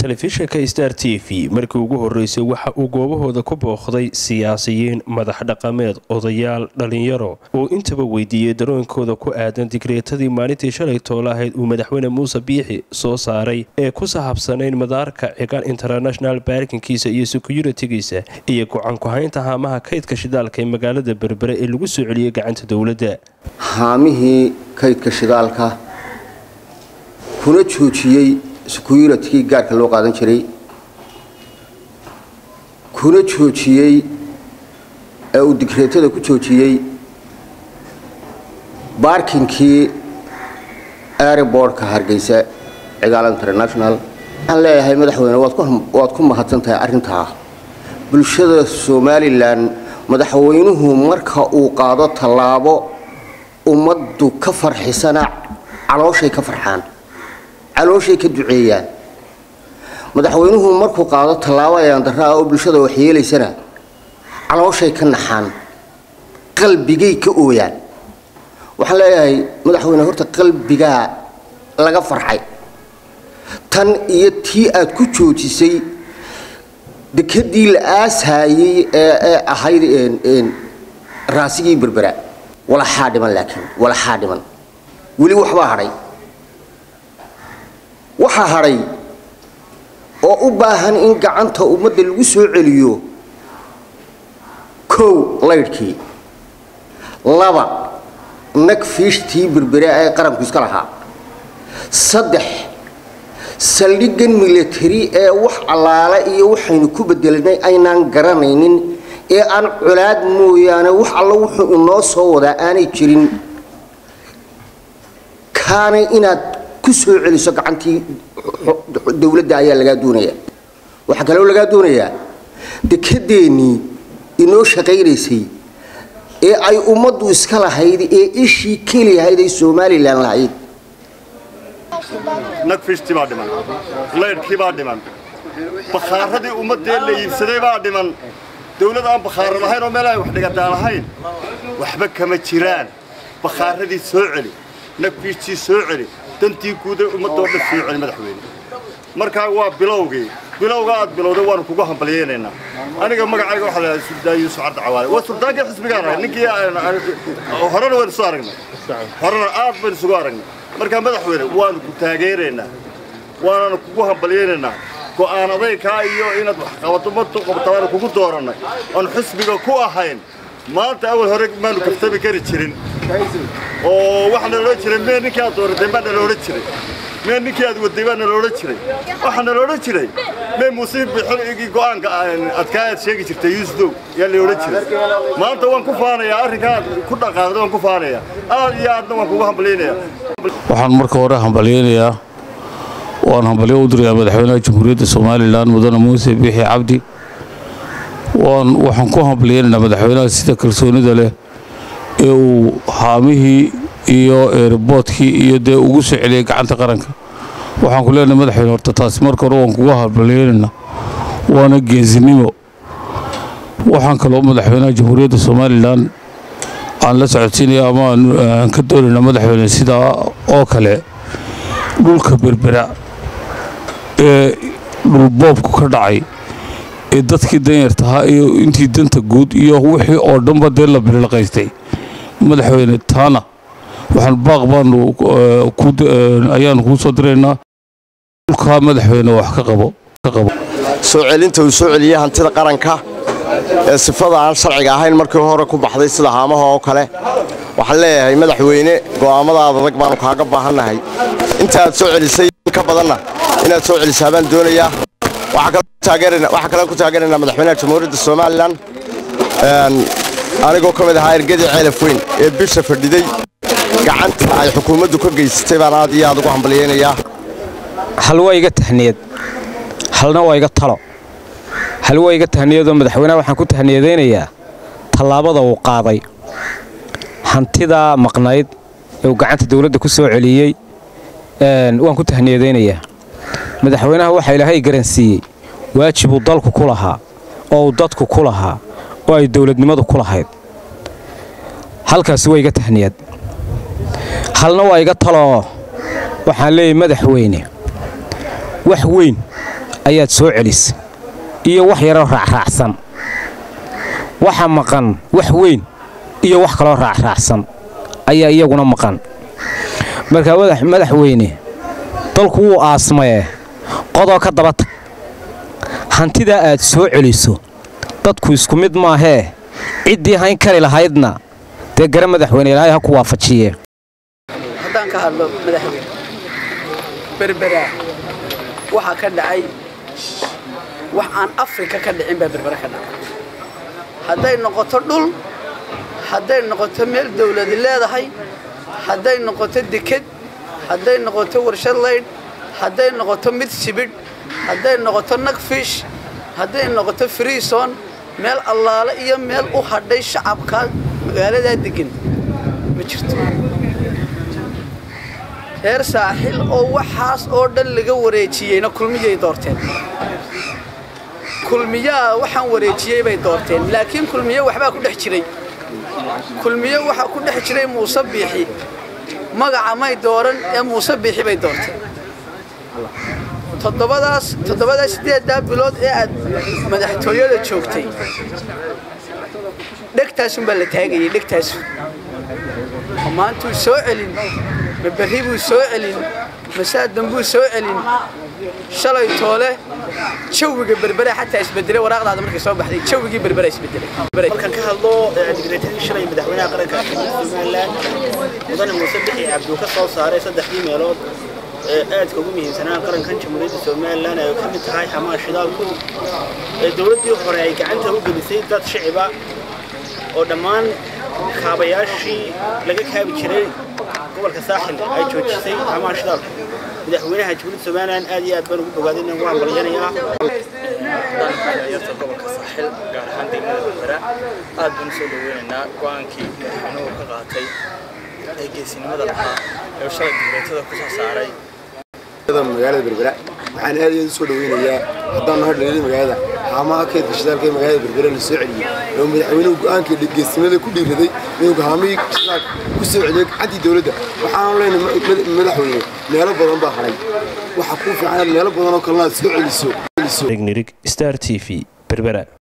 telefishinka star t v markii ugu horeysay waxa uu goobahooda ku booqday siyaasiyiin madax dhaqameed odayaal dhalinyaro oo intaba weydiiyey darooyinkooda ku aadan digreetadii maalintii shalay toola ahayd uu madaxweyne muuse biixi soo saaray ee ku sahabsanayn madaarka cigaan international baarkinkiisa iyo securitigiisa iyo go-aan ku-haynta haamaha kaydka shidaalka ee magaalada berbere ee lagu soo celiyey gacanta dowladda haamihii kaydka shidaalka kuna joojiyey securitkii gaarka loo qaadan jiray kuna joojiyey ee uu digreetada ku joojiyey baarkinkii airbortka hargeysa cigaal international waxaan leeyahay madaxweyne waad ku mahadsan tahay arrintaa bulshada somalilan madaxweynuhu marka uu qaado tallaabo ummaddu ka farxisana calooshay ka farxaan calooshay ka duceeyaan madaxweynuhu markuu qaado tallaabo ayaandarra ah oo bulshada wax yeelaysana calooshay ka naxaan qalbigay ka ooyaan waxaan leeyahay madaxweyne horta qalbigaa laga farxay tan iyo tii aad ku joojisay dekadii la aashaayey ee ahayd raasigii berbera walaxaa dhiman laakiin walaxaa dhiman weli waxbaa hadhay waxaa hadhay oo u baahan in gacanta ummadda lagu soo celiyo kow laydhkii laba nag fiishtii berbere ee qaranku iska lahaa saddex saldhiggan milatari ee wax allaale iyo waxaynu ku bedelanay aynaan garanaynin ee aan colaad mooyaane wax alla wuxuu inoo soo wadaa aanay jirin kaanay inaad ku soo celiso gacantii dowladda ayaa lagaa doonaya waxaa kaloo lagaa doonayaa dekedeennii inoo shaqaynaysay ee ay ummaddu iska lahayd ee ishii keliyahayd ay somalilan lahayd nagfishtii baa dhiman laydhkii baa dhiman bakhaaradii ummaddee la iibsaday baa dhiman dawlad aan bakhaaro lahayn oo meel ay wax dhigataa lahayn waxba kama jiraan bakhaaradii soo celi nagfiishtii soo celi dantii guuday ummaddoo dhan soo celi madaxweyne markaa waa bilowgii bilowga aad bilowday waanu kugu hambalyaynaynaa aniga magacayga waxaa la suldaan yuusuf cabdi cawaale waa suldaankii xisbigaan ahay ninkii horena waynu soo aragnay horena aad baynu isugu aragnay markaa madaxweyne waanu ku taageeraynaa waananu kugu hambalyaynaynaa go'aan adaykaa iyo inaad waxqabadumadu qabta waanu kugu doorannay oon xisbiga ku ahayn maanta awal hore maanu kaftami kari jirin oo waxaa naloohan jiray mee ninkii aad dooratay baa naloohan jiray mee ninkii aad waday baa naloohan jiray waxaa naloohan jiray mee muuse bixin go'aanka adkaa aad sheegi jirtay yuusdow yaa naloohan jiray maanta waan ku faanayaa arrinkaa aad ku dhaqaaqday waan ku faanayaa aad iyo aadna waan kugu hambalyaynayaa waxaan marka hore hambalyaynayaa waan hambalyo u dirayaa madaxweynaha jamhuuriyadda somalilan mudane muuse biixi cabdi waxaan ku hambalyaynaynaa madaxweynaha sida kalsoonida leh ee uu haamihii iyo eeriboodkii iyo dee ugu soo celiyey gacanta qaranka waxaan ku leenahay madaxweyne horta taasi marka hore waan kugu hambalyaynaynaa waana geesinimo waxaan kaloo madaxweynaha jamhuuriyadda somalilan aan la socodsiinaya ama aan ka doonaynaa madaxweyne sidaa oo kale dhulka berbera ee dhulboobku ka dhacay ee dadkii danyartahaa iyo intii danta guud iyo wixii oo dhanba dee la bililaqaystay madaxweyne taana waxaan baaq baanu ayaanu kuu soo diraynaa dhulkaa madaxweyne wax ka qabo soo celinta uu soo celiyey hantida qaranka ee sifada aan sharciga ahayn markii hore ku baxday sida haamaha oo kale waxaan leeyahay madaxweyne go'aamadaada adag baanu kaaga baahannahay inta aad soo celisay ka badanna inaad soo celisaa baan doonayaa waxaa kale ku taageeraynaa madaxweynaha jamhuuriyadda somalilan anigoo ka mid ahaa ergadii ceelaf weyn ee bisha fadhiday gacanta ay xukuumaddu ka geysatay baan aad iyo aad ugu hambalyaynayaa hal waa iga tahniyad halna waa iga talo hal waa iga tahniyadoo madaxweynaha waxaan ku tahniyadaynayaa tallaabada uu qaaday hantidaa maqnayd ee uu gacanta dawladda ku soo celiyey waan ku tahniyadaynayaa madaxweynaha waxaa ilaahay garansiiyey waajibuu dalku ku lahaa oo uu dadku ku lahaa oo ay dawladnimadu ku lahayd halkaasi waa iga tahniyad halna waa iga taloo waxaan leeyahay madaxweyne wax weyn ayaad soo celisay iyo wax yaroo raacraacsan waxa maqan wax weyn iyo wax kaloo raacraacsan ayaa iyaguna maqan markaa madaxweyne dalku wuu aasmayee qodoo ka daba tag hantidaa aad soo celiso dadku isku mid maahee ciddii hayn kari lahaydna dee gara madaxweyne ilaahay ha ku waafajiye haddaan ka hadlo madaxweyne berberaa waxaa ka dhacay wax aan afrika ka dhicin baa berbera ka dhacay hadday noqoto dhul hadday noqoto meel dawladi leedahay hadday noqoto deked hadday noqoto warshad laydh hadday noqoto mid sibidh hadday noqoto nagfish hadday noqoto friison meel allaale iyo meel u hadhay shacabka magaaladaa degan ma jirto reer saaxil oo waxaas oo dhan laga wareejiyeyna kulmiyay doorteen kulmiyaa waxaan wareejiyey bay doorteen laakiin kulmiye waxbaa ku dhex jiray kulmiye waxaa ku dhex jiray muuse biixi magaca may dooran ee muuse biixi bay doorteen toddobadaas toddobadaas siddeeddaa bilood ee aad madaxtooyada joogtay dhegtaasunbaa la taagayay dhegtaasu maantuu soo celin ma berri buu soo celin masaadan buu soo celin shalay toole jawiga berbera xataa isbedelay waraaqdaada markay soo baxday jawigii berbera isbedelay markaan ka hadlo digreetadii shalay madaxweynaha qaranka somalilan mudane muuse bixi cabduu ka soo saaray saddexdii meelood ee aadka ugu muhiimsanaa qarankan jamhuuriyadda somalilan ay ka mid tahay xamaa shidaalku ee dowladdii hore ay gacanta u gelisay dad shiciba oo dhammaan kaabayaashii laga kaabi jiray gobolka saaxil ay joojisay xamaa shidaalku madaxweynaha jamhuuriyadda somalilan aad iyo aad baan ugu bogaadin waan balyanayaa yarta gobolka saaxil gaar ahaan degmada berbera aad baan usoo dhaweynaynaa go-aankii madaxweynuhu ka qaatay ee geesinimada lahaa ee shalay digreetada ku soo saaray magaalada berbera waxaan aad iyo aad usoo dhaweynayaa haddaan nahay dhaliilada magaalada haamaha kaydka shidaalka ee magaalada berbera la soo celiyey oo madaxweynuhu go-aankii geesinimada ku dhiiraday inuu haamihii shidaalka ku soo celiyey gacantii dowladda waxaanu leenahay madaxweyne meelo badan baa haray waxa kuu fiican meelo badan oo kalena aad soo celiso nirig star t v berbera